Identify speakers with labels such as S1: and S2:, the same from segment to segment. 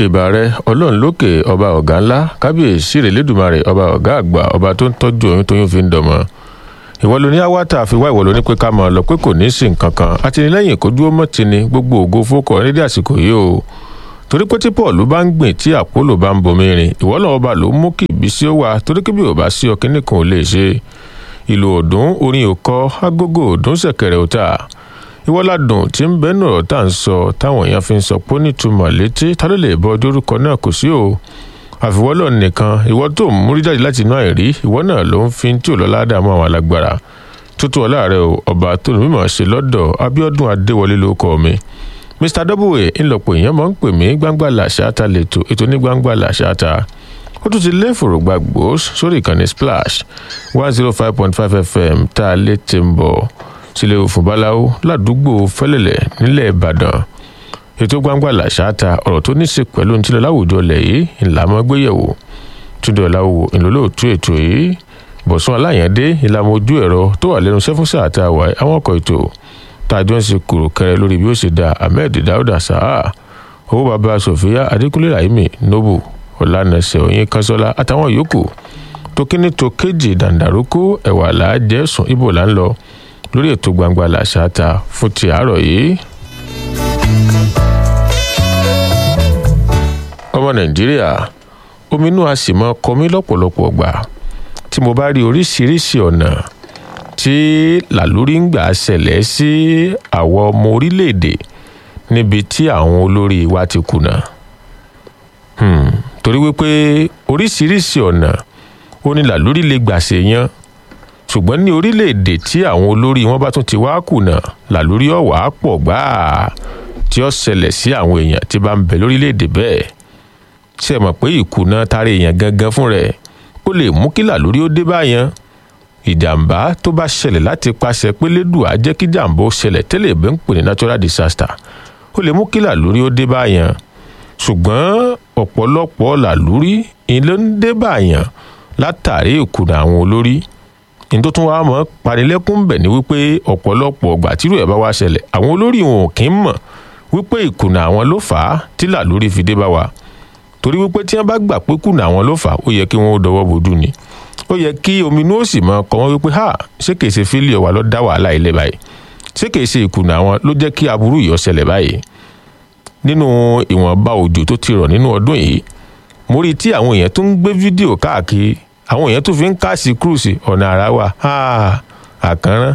S1: ìbà rẹ ọlọ́run lókè ọba ọ̀gá ńlá kábíyèsí rèlédùmarè ọba ọ̀gá àgbà ọba tó ń tọ́jú oyún tóyún fi ń dọmọ ìwọ ló ní awátá àfiwá ìwọ ló ní pé ká máa lọ pé kò ní í sí nǹkan kan àtìlẹ́yìn kó dúró mọ́ ti ni gbogbo ògo fókọ nídìí àsìkò yìí o torí pé tí paul bá ń gbìn tí àpólò bá ń bomi rìn ìwọ náà ọba ló mú kí ìbísí ó wà torí kí bí ò bá sí ọ kíní kan ò lè ṣe ìlú ọdún orin òkọ agogo ọdún ṣẹ̀kẹ̀rẹ̀ òta ìwọ́ládùn tí ń bẹ́nu ọ̀rọ̀ tá à ń sọ táwọn èèyàn fi ń sọ pé nítumọ̀ létí ta ló lè bọ dórúkọ náà kò sí o àfiwọ́lọ̀ nìkan ìwọ tó ń múrí jáde láti inú àìrí ìwọ náà ló ń fi tí ò lọ ládàá mọ́ àwọn alágbára tútù ọláàrẹ o ọba tó ní mímọ̀ ṣe lọ́dọ̀ abiodun adéwọlé ló kọ́ mi mr w ńlọpọ̀ èèyàn máa ń pè mí gbangba làṣáta lẹ́tọ̀ ètò ní gbangba làṣáta ó tún ti lé fòrògbà gbòós sórí ìkànnì splash one zero five point five fm tá a lè ti ń bọ̀ sílẹ̀ òfin báláwo ládùúgbò fẹ́lẹ̀lẹ̀ nílẹ̀ ìbàdàn ètò gbangba làṣáta ọ̀rọ̀ tó ní í ṣe pẹ̀lú ní tílẹ̀ láwùjọ lẹ̀ yìí ńlá mọ́ gbéyẹ̀wò túndọ̀ láwo ìlólóòtú ètò yìí bọ̀sùn aláyàndé ìlànà ojú ẹ̀rọ tó wà lẹ́nu sẹ́fúnsà àtàwà àwọn ọkọ̀ ètò tàjọ́ ń ṣe kúrò kẹrẹ lórí bí ó ṣe da ahmed dauda saha owó baba sofia adékúnlé rahimi nobu ọ̀lànàṣẹ oyin kanṣọ́lá àtàwọn yòókù tó kíní tó kéjì dàǹdàrúkú ẹ̀wà làájẹ́ sùn ibo là ń lọ lórí ètò gbangba làṣáta fún ti àárọ̀ yìí. ọmọ nàìjíríà ominú a sì mọ kọmí lọ́pọ̀lọpọ̀ gbà tí mo bá rí oríṣiríṣi ọ̀nà tí làlórí ń gbà ṣẹlẹ̀ sí àwọn ọmọ orílẹ̀-èdè níbi tí àwọn olórí wa ti kùnà torí wípé oríṣiríṣi ọ̀nà ó ní làlórí lè gbà ṣèyàn ṣùgbọ́n ní orílẹ̀-èdè tí àwọn olórí wọn bá tún ti wá kùnà làlórí ọ̀wà pọ̀ gbáà tí ó ṣẹlẹ̀ sí àwọn èèyàn tí bá ń bẹ lórílẹ̀-èdè bẹ́ẹ̀ ṣe mọ̀ pé ìkùnà tara èèyàn gangan fún rẹ̀ ó lè mú kí làlórí ó dé báyẹn ìjàmbá tó bá ṣẹlẹ̀ láti pàṣẹ pé lédùá jẹ́ kí jàmbá ó ṣẹlẹ̀ tẹ́lẹ̀ bẹ́ẹ̀ ń pè ní natural disaster ó lè mú kí làlórí ó dé báyẹn ṣùgbọ́n ọ̀pọ̀lọpọ̀ làlórí ló ń dé báyẹn látàrí ìkùnà àwọn olórí ní tó tún wá mọ́ panilẹ́kún bẹ̀ ni wípé ọ̀pọ̀lọpọ̀ ọgbà tírú ẹ̀ bá wá ṣẹlẹ̀ àwọn olórí wọn ò kí ń mọ̀ wípé ìkùnà àwọn ló fà á tí làlórí fi dé bá wa torí wípé tí wọn bá gbà pé kùnà àwọn ló fà á ó yẹ kí wọn ó dọwọ́ bojú ni ó yẹ kí ominú ó sì mọ kọ wọn wípé ha ṣé kìí ṣe fílíọ̀ wa ló dá wàhálà ilé báyìí ṣé kìí ṣe ìkùnà àwọn ló jẹ́ kí aburú yìí ó ṣẹlẹ̀ báyìí nínú ìwọ̀nba òjò tó ti rọ̀ nínú ọdún yìí mo rí i tí àwọn èèyàn tó ń gbé fídíò káàkiri àwọn èèyàn tó fi ń káàsì kúrúsì ọ̀nà àrà wa àkànrán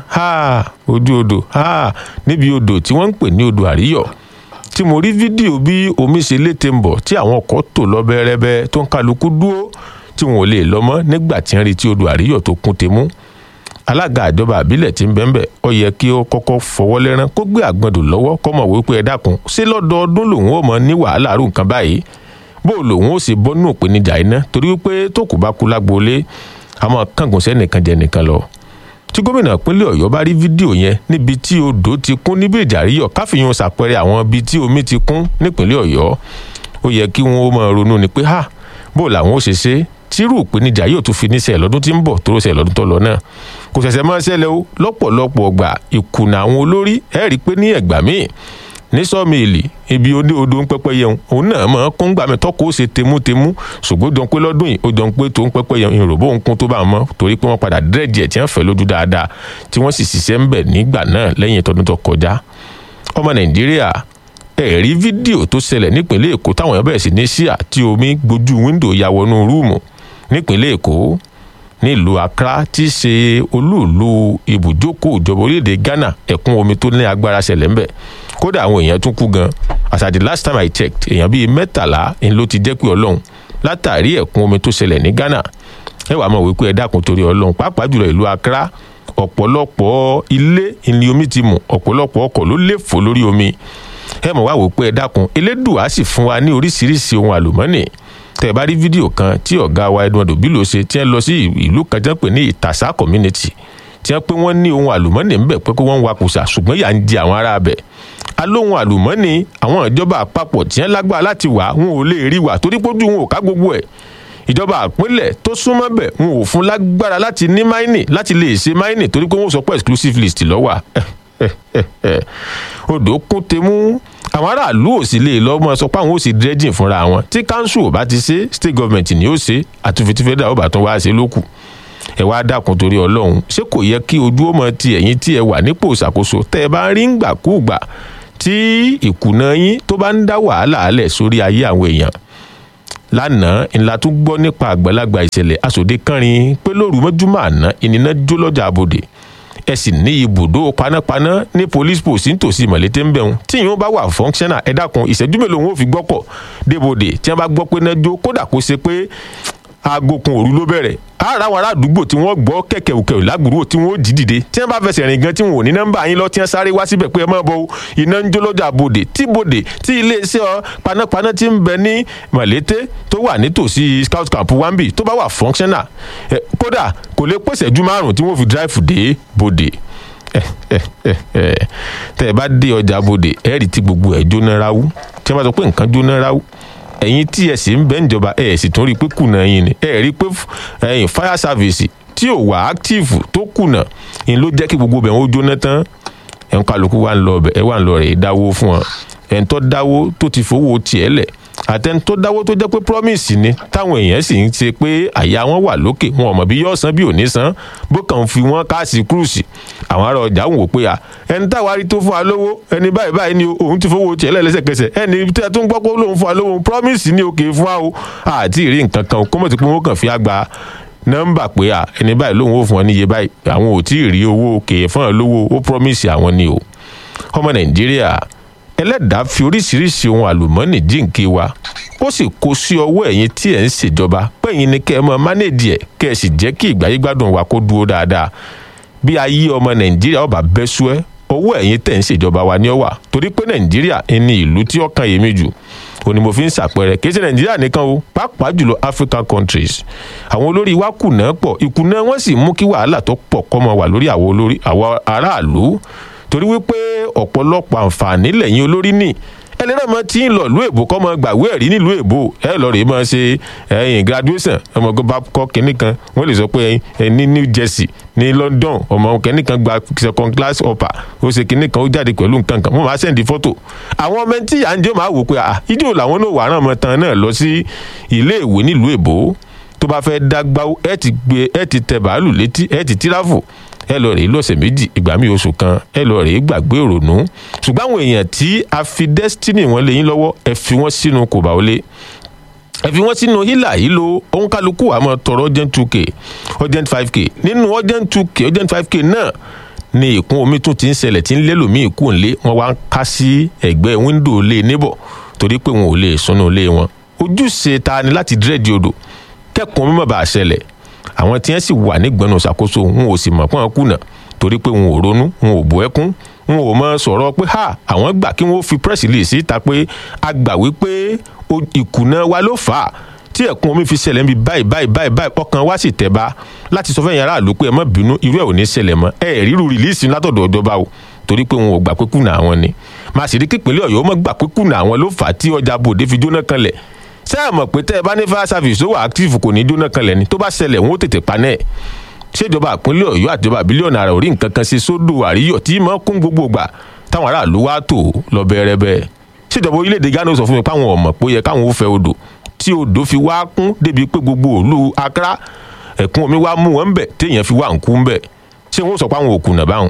S1: ojú odò níbi odò tí wọ́n ń pè ní odò àríyọ̀ tí mo rí fídíò bí omi ṣe létè ń bọ̀ tí àwọn ọkọ̀ tò lọ bẹ́rẹ́bẹ́ tó ń kálukú dúró tí wọn ò lè lọ mọ́ nígbà tí wọ́n rí tí odò àríyọ̀ tó kún tèmú alága àjọba àbílẹ̀ tí ń bẹ́ẹ̀ bẹ́ẹ̀ ọ yẹ kí ó kọ́kọ́ fọwọ́ lẹ́rán kó gbé àgbọ̀ndò lọ́wọ́ kọ́ mọ̀ wípé ẹ dákun ṣé lọ́dọọdún lòun ò mọ ní wàhálà rú nǹkan báyìí bó lòun ó sì bọ́nú ìpèníjà iná torí wípé tó kù bá kú lágboolé àmọ́ kángun sẹ́nìkan jẹ nìkan lọ tí gómìnà ìpínlẹ̀ ọ̀yọ́ bá rí fídíò yẹn níbi tí odò ti kún níbi ìjàríyọ̀ káfíyàn ṣàpẹẹrẹ àwọn ibi tí omi ti kún nípínlẹ̀ ọ̀yọ́ ó yẹ kí wọ́n ó máa ronú ni pé ha bó làwọn ó ṣe ṣe tírú ìpèníjà yóò tún fi níṣẹ́ lọ́dún tí ń bọ̀ tó ṣe lọ́dún tó lọ náà kò ṣẹ̀ṣẹ̀ máa ṣẹlẹ̀ o lọ́pọ̀lọpọ̀ ọgbà ìkùnà àwọn olórí ẹ̀ rí i pé ní ẹ̀gbà míì ní sọ́ọ̀mìlì ibi odò odò ń pẹ́pẹ́ yẹn òun náà máa kún gbà mí tọ́kọ̀ ó ṣe temútemú ṣùgbọ́n jọ pé lọ́dún yìí ó jọ pé tó ń pẹ́pẹ́ yẹn ìròbó ń kún tó bá mọ́ torí pé wọ́n padà dírẹ́jì ẹ̀ tí wọ́n fẹ́ lójú dáadáa tí wọ́n sì ṣiṣẹ́ ń bẹ̀ nígbà náà lẹ́yìn ìtọ́dún tó kọjá ọmọ nàìjíríà ẹ̀rí fídíò tó ṣẹlẹ̀ nípìnlẹ̀ èkó táwọn èèyàn bẹ̀rẹ̀ sí ní ṣíà tí omi gbojú wíńdò ya wọnú rúùmù nípìnlẹ̀ èkó nílùú accra tí í ṣe olúùlú ibùjókòó ìjọba orílẹ̀-èdè ghana ẹ̀kún omi tó ní agbára ṣẹlẹ̀ ńbẹ̀ kódà àwọn èèyàn tún kú gan as at the last time i checked èèyàn bíi mẹ́tàlá ń ló ti jẹ́ pé ọlọ́run látàrí ẹ̀kún omi tó ṣẹlẹ̀ ní ghana ẹ wàá mọ̀ wípé ẹ dákun torí ọlọ́run pàápàá jùlọ ìlú accra ọ̀pọ̀lọpọ̀ ilé ìní omi ti mù ọ̀pọ̀lọpọ̀ ọkọ̀ ló lè fò lórí omi ẹ mọ̀ wá wò pé ẹ dákun elédùá sì fún wa ní oríṣiríṣi ohun àlùmọ́nì tẹ bá rí fídíò kan tí ọ̀gá wa Edward Obilo ṣe tí wọ́n lọ sí ìlú kan tí wọ́n pè ní ìtàsá community tí wọ́n pé wọ́n ní ohun àlùmọ́nì ńbẹ̀ pé kó wọ́n ń wakùsà ṣùgbọ́n yà ń di àwọn ará bẹ̀ alóhun àlùmọ́nì àwọn ìjọba àpapọ̀ tí wọ́n lágbára láti wà wọn ò lè rí wà torí pójú wọn ò ká gbogbo ẹ̀ ìjọba àpínlẹ̀ tó súnmọ́ bẹ̀ wọn ò fún lágbára láti ní máìnì láti lè ṣe máìnì torí pé wọ́n sọ pé exclusive list lọ́wọ́ odò kún temu àwọn aráàlú ò sì lè lọ mọ sọ pé àwọn ò sì dredging fúnra wọn tí council ò bá ti ṣe state government ni ó ṣe àtúnfi tí federal ó bá tún wá ṣe lókù ẹ wá dákun torí ọlọ́run ṣé kò yẹ kí ojú ó mọ ti ẹ̀yìn tí ẹ wà nípò ìṣàkóso tẹ́ ẹ bá rí ń gbàkúùgbà tí ìkùnà yín tó bá ń dá wàhálà alẹ̀ sórí ayé àwọn èèyàn lánàá ńlá tún gbọ́ nípa àgbàlagbà ìṣẹ̀lẹ̀ asòde kánrin pé lóru mọ́júmọ́ àná ìnìná jó lọ́jà àbòdè ẹ sì ní ibùdó panápaná ní police post nítòsí mọ̀lété ń bẹ̀rùn tí ìyẹn bá wà functional ẹ dákun ìṣẹ́jú mélòó wọn ò fi gbọ́kọ̀ débòdè tí wọ́n bá gbọ́ pé náà jó kódà kó ṣe pé aago kan òru ló bẹ̀rẹ̀ ara àwọn ará àdúgbò tí wọ́n gbọ́ kẹ̀kẹ́ òkè lágbúrò tí wọ́n jí dìde tí wọ́n bá fẹsẹ̀ rìn gan tí wọ́n ò ní nọ́mbà yín lọ tí wọ́n sáré wá síbẹ̀ pé ẹ má bọ̀ iná ń jó lọ́jà bòdè tí bòdè tí iléeṣẹ́ ọ panápaná ti ń bẹ ní mọ̀lété tó wà nítòsí scout camp wambi tó bá wà functional kódà kò lè pèsè ju márùn tí wọ́n fi drive dé bòdè tẹ́ ẹ bá dé ọjà bòdè ẹ̀rì tí gbogbo ẹ̀ jóná ráwú tí wọ́n bá sọ pé nǹkan jóná ráwú ẹ̀yin tí ẹ sì ń bẹ́ ìjọba ẹ̀ sì tún rí i pé kùnà yín ni ẹ̀ rí i pé ẹ̀yin fire service tí ò wà active tó kùnà yín ló jẹ́ kí gbogbo bẹ̀ wọ́n jóná tán ẹ̀ ń kálukú wà ń lọ ọbẹ̀ ẹ̀ wà ń lọ rẹ̀ dáwó fún wọn ẹ̀ ń tọ́ dáwó tó ti fowó tiẹ̀ lẹ̀ àtẹni tó dáwó tó jẹ́ pé promise ni táwọn èèyàn sì ń ṣe pé àyà wọn wà lókè wọn ò mọ̀ bí yóò san bí ò ní san bó kàn fi wọn káàsì cruise àwọn ará ọjà ń wò pé à ẹni táwa rí tó fún wa lówó ẹni báyìí báyìí ni òun ti fowó tiẹ̀ lẹ́sẹ̀kẹsẹ̀ ẹni tí a tún gbọ́ pé lóun fún wa lówó promise ni òkè fún wa o àti ìrí nǹkan kan kó mọ̀ sí pé wọ́n kàn fi àgbà nọ́mbà pé à ẹni báyìí lóun ó fún ọ níye báyìí àwọn ò tí ì rí owó òkè fún ọ lówó ó promise àwọn ni o ọmọ nàìjíríà ẹlẹ́dàá fi oríṣiríṣi ohun àlùmọ́ọ́nì jíǹkí wa ó sì kó sí ọwọ́ ẹ̀yin tí ẹ̀ ń ṣèjọba pẹ̀yìn ni kẹ́ ẹ mọ́ mánéèdì ẹ̀ kẹ́ ẹ sì jẹ́ kí ìgbáyé gbádùn wa kó dúró dáadáa bí ayé ọmọ nàìjíríà ọba bẹ́ sú ẹ́ owó ẹ̀yin tẹ̀ ń ṣèjọba wa ní ọ̀wà torí pé nàìjíríà ní ìlú tí ó kan èmi jù ó ní mo fi ń ṣàpẹẹrẹ kì í ṣe nàìjíríà nìkan o pàápàá jùlọ african countries àwọn olórí wa kùnà pọ̀ ìkùnà wọn sì mú kí wàhálà tó pọ̀ kọ́ mọ wà lórí àwọn olórí àwọn aráàlú torí wípé ọ̀pọ̀lọpọ̀ àǹfààní lẹ́yìn olórí ní ẹlẹ́rìí ọmọ tí ń lọ ìlú èbó kọ́ mọ gbàwé ẹ̀rí nílùú èbó ẹ lọ rèé máa ṣe ẹyìn graduation ọmọ ọgọ́ bá kọ́ kínní kan wọ́n lè sọ pé ẹ ní new jersey ní london ọmọ kínní kan gba second class upper ó ṣe kínní kan ó jáde pẹ̀lú nǹkan kan wọ́n máa sẹ́ndì fọ́tò àwọn ọmọ tí à ń jẹ́ máa wò pé ìjọ làwọn náà wà rán ọmọ tán náà lọ sí ilé ìwé nílùú èbó tó bá fẹ́ dágbá ẹ ti gbé ẹ ti tẹ bàálù létí ẹ ti tíráfù ẹ lọ rèé lọ́sẹ̀ méjì ìgbà mi oṣù kan ẹ lọ rèé gbàgbé ìrònú ṣùgbọ́n àwọn èèyàn tí a fi destiny wọn lé yín lọ́wọ́ ẹ fi wọ́n sínú kò bá wọlé ẹ fi wọ́n sínú hílà yìí lo òun kálukú àmọ́ tọrọ urgent two k urgent five k nínú urgent two k urgent five k náà ni ìkún omi tún ti ń ṣẹlẹ̀ tí ń lélòmíì kù ńlé wọn wá ń ká sí ẹ̀gbẹ́ wíńdò lé níbọ̀ torí pé wọn ò lè súnú lé wọn ojúṣe ta ni láti dírẹ́dì odò kẹ́kùn mímọ̀ bá a ṣẹlẹ̀ àwọn tí wọ́n sì wà nígbọnú ṣàkóso wọn ò sì mọ̀ pọ́n kùnà torí pé wọn ò ronú wọn ò bọ́ ẹkún wọn ò mọ sọ̀rọ̀ pé ha àwọn gbà kí wọ́n fi press release síta pé a gbà wípé ìkùnà wa ló fà á tí ẹ̀kún omi fi ṣẹlẹ̀ ń bi báyìí báyìí báyìí báyìí ọkàn wa sì tẹ̀ bá láti sọ fẹ́yìn aráàlú pé ẹ má bínú irú ẹ̀ ò ní ṣẹlẹ̀ mọ́ ẹ ríru rìlíìsì látọ̀dọ̀ ìjọba o torí pé wọn ò gbà pé kùnà àwọn ni màá sì rí kípínlẹ̀ ọ̀yọ́ mọ́ gbà pé kùnà àwọn ló fà á tí ọjà bòde fi jóná kanlẹ̀ ṣé ẹ mọ̀ pé tẹ́ ẹ bá ní fire service tó wà active kò ní jóná kanlẹ̀ ni tó bá ṣẹlẹ̀ wọn ó tètè paná ẹ̀ ṣèjọba àpínlẹ̀ ọ̀yọ́ àtijọba bílíọ̀nù àrà orí nǹkan kan ṣe sódò àríyọ̀ tí mọ́ kún gbogbo gbà táwọn aráàlú wá tò lọ bẹ̀rẹ̀ bẹ́ẹ̀ ṣèjọba orílẹ̀-èdè ghana sọ fún mi páwọn ọmọ pé ó yẹ káwọn ó fẹ́ odò tí odò fi wá kún débi pé gbogbo òlu akra ẹ̀kún omi wá mú wọn bẹ̀ téèyàn fi wá nkú bẹ̀ ṣé wọn sọ páwọn òkùnà báwọn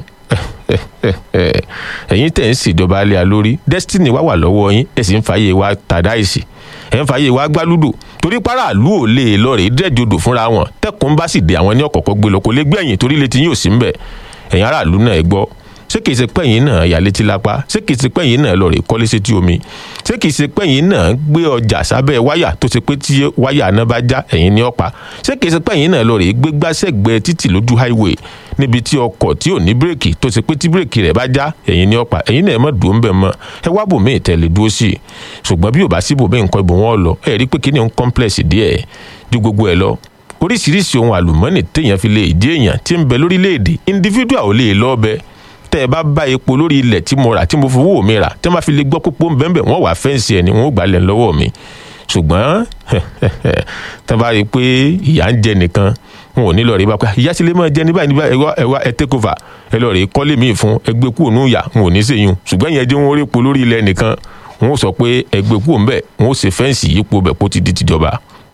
S1: ẹ̀yin tẹ̀ ń ṣèjọba alẹ́ alórí destiny wá wà lọ́wọ́ yín ẹ̀ sì ń fàyè wa tàdáìsì ẹ̀ ń fàyè wa gbálùdò torí paráàlú ò lè lọ rèé dẹ́jọ́dọ̀ fúnra wọn tẹ́kùn bá sì dé àwọn ní ọ̀kọ̀ọ̀kọ̀ gbé lọ kò lè gbé ẹ̀yìn torí létí yóò sí ń bẹ̀ ẹ̀yin aráàlú náà ẹ gbọ́ ṣé kìí ṣe pẹ́yìn náà yà létí lápá ṣé kìí ṣe pẹ́yìn náà lọ rèé kọ́lé sétí omi ṣé kìí ṣe pẹ́yìn náà gbé ọjà sábẹ́ wáyà tó ṣe pé tí wáyà náà bá já ẹ̀yin ní ọ̀pá ṣé kìí ṣe pẹ́yìn náà lọ rèé gbé gbàṣẹ́gbẹ́ títì lójú highway níbi tí ọkọ̀ tí ò ní bírèkì tó ṣe pé tí bírèkì rẹ̀ bá já ẹ̀yin ní ọ̀pá ẹ̀yin náà ẹ má dùn ún bẹ̀ mọ́ ẹ wá bòmí ìtẹ̀lẹ̀ dúró sí i ṣùgbọ́n bí ò bá sí bòmí nǹkan ibò wọn lọ ẹ rí pé kíní ń complex díẹ̀ ju gbogbo ẹ lọ oríṣiríṣi ohun àlùmọ́nì téèyàn fi lè dí èèyàn tí ń bẹ lórílẹ̀‐èdè individual ò lè lọ bẹ tẹ́ ẹ bá bá epo lórí ilẹ̀ tí mo rà tí mo fowó mi rà tí wọ́n bá fi lè gbọ́ pópó bẹ́ẹ̀ wọ́n wà fẹ́ǹsì ẹ̀ ni wọ́n gbà lẹ̀ lọ́wọ́ mi ṣùgbọ́n tí wọ́n bá rí i pé ìyá ń jẹ nìkan wọn ò ní lọ rí bá pé ìyá sílé máa jẹ ní báyìí ní báyìí ẹwà ẹwà ẹ take over ẹ lọ rí kọ́lé mi fún ẹgbẹ́ kúrò ní ìyá wọn ò ní sèyún ṣùgbọ́n ìyẹn jẹ́ wọn rí epo lórí ilẹ̀ nìkan wọn ò sọ pé ẹgbẹ́ kúrò ńbẹ̀ wọn ò ṣe fẹ́ǹsì yípo bẹ̀ kó ti di tìjọba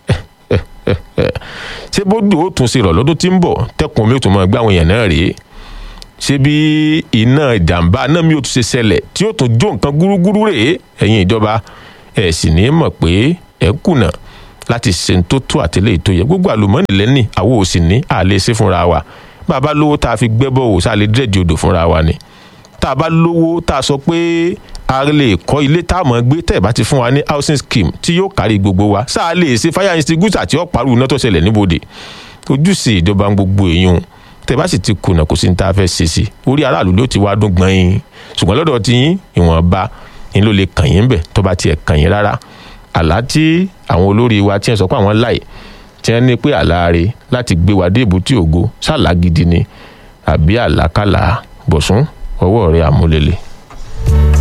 S1: ṣé bódù ó tún ṣe rọ̀ lọ́dún tí ń bọ̀ tẹ́kùn omi ó tún máa gbé àwọn èèyàn náà rèé ṣé bí iná ìjàmbá náà mi ò tún ṣe ṣẹlẹ̀ tí ó tún jó nǹkan gúrúgúrú rèé ẹ̀yin ìjọba ẹ̀ sì ní mọ̀ pé ẹ̀ kùnà láti ṣe tó tó àtẹlẹ́ ètò yẹ gbogbo àlùmọ́ọ́nì lẹ́nì àwọn ò sì ní àlè ṣe fúnra wa bàbá lówó tá a fi gbẹ́bọ̀ wò sáà lè dírẹ̀dì odò fúnra wa ni tá a bá lówó tá a sọ pé a lè kọ́ ilé tá a mọ̀ gbé tẹ̀ bá ti fún wa ní housing scheme tí yóò kárí gbogbo wa sáà lè ṣe fire extinguisher àti ọ̀parù iná tó ṣẹlẹ̀ níbodè ojúṣe ìjọba gbogbo èèyàn tẹ̀ bá sì ti kùnà kò sí ní tá a fẹ́ ṣe sí orí aráàlú ló ti wá dún gbọ́n yín ṣùgbọ́n lọ́dọ̀ tí yín ìwọ̀nba ni ló lè kàn yín bẹ̀ tó bá tiẹ̀ kàn yín rárá àlá tí àwọn olórí wa tí wọ́n sọ pé àwọn láì tí wọ́n ní pé àlá rẹ̀ láti gbé wa dé èbúté ògo ṣàlá gidi ni àbí àlákàlà bọ̀sùn ọwọ́ rẹ̀ àmúlélẹ̀.